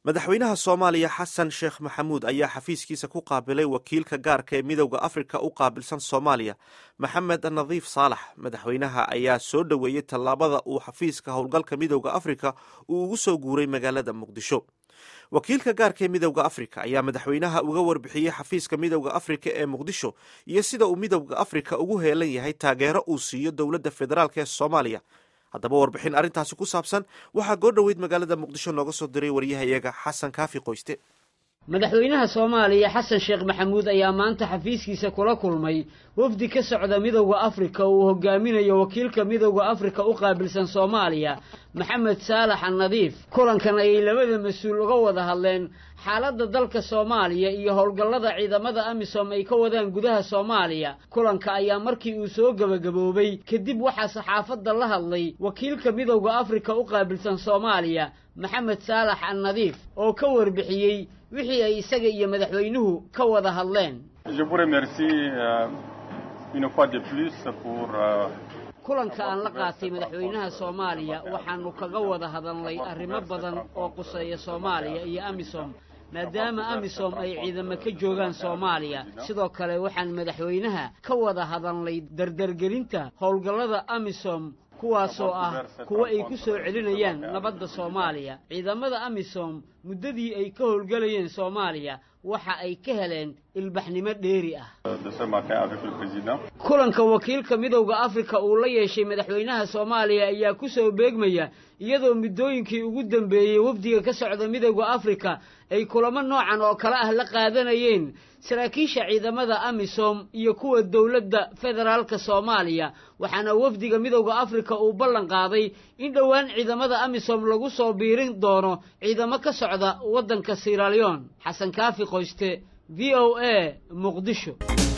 madaxweynaha soomaaliya xasan sheekh maxamuud ayaa xafiiskiisa ku qaabilay wakiilka gaarka ee midowda afrika u qaabilsan soomaaliya maxamed nadiif saalax madaxweynaha ayaa soo dhoweeyey tallaabada uu xafiiska howlgalka midowda afrika uu ugu soo guuray magaalada muqdisho wakiilka gaarka ee midowda afrika ayaa madaxweynaha uga warbixiyey xafiiska midowda afrika ee muqdisho iyo sida uu midowda afrika ugu heelan yahay taageero uu siiyo dowladda federaalk ee soomaaliya haddaba warbixin arrintaasi ku saabsan waxaa goo dhoweyd magaalada muqdisho nooga soo diray waryahayaga xasan kaafi qoyste madaxweynaha soomaaliya xasan sheekh maxamuud ayaa maanta xafiiskiisa kula kulmay wafdi ka socda midowda afrika uu hogaaminayo wakiilka midowda afrika u qaabilsan soomaaliya maxamed saalax annadiif kulankan ayay labada mas-uul uga wada hadleen xaaladda dalka soomaaliya iyo howlgallada ciidamada amisom ay ka wadaan gudaha soomaaliya kulanka ayaa markii uu soo gebagaboobay kadib waxaa saxaafadda la hadlay wakiilka midowda afrika u qaabilsan soomaaliya maxamed saalax annadiif oo ka warbixiyey wixii ay isaga iyo madaxweynuhu ka wada hadleen kulanka aan la qaatay madaxweynaha soomaaliya waxaanu kaga wada hadalnay arrimo badan oo quseeya soomaaliya iyo amisom maadaama amisom ay ciidamo ka joogaan soomaaliya sidoo kale waxaan madaxweynaha ka wada hadalnay dardargelinta howlgallada amisom kuwaasoo ah kuwa ay ku soo celinayaan nabadda soomaaliya ciidamada amisom muddadii ay ka howlgelayeen soomaaliya waxa ay ka heleen ilbaxnimo dheeri ah kulanka wakiilka midowda afrika uu la yeeshay madaxweynaha soomaaliya ayaa ku soo beegmaya iyadoo muddooyinkii ugu dambeeyey wafdiga ka socda midowda afrika ay kulamo noocan oo kale ah la qaadanayeen saraakiisha ciidamada amisom iyo kuwa dowladda federaalka soomaaliya waxaana wafdiga midowda afrika uu ballan qaaday in dhowaan ciidamada amisom lagu soo biirin doono ciidamo ka socda waddanka siralion xasan kaafi qoyste v o a muqdisho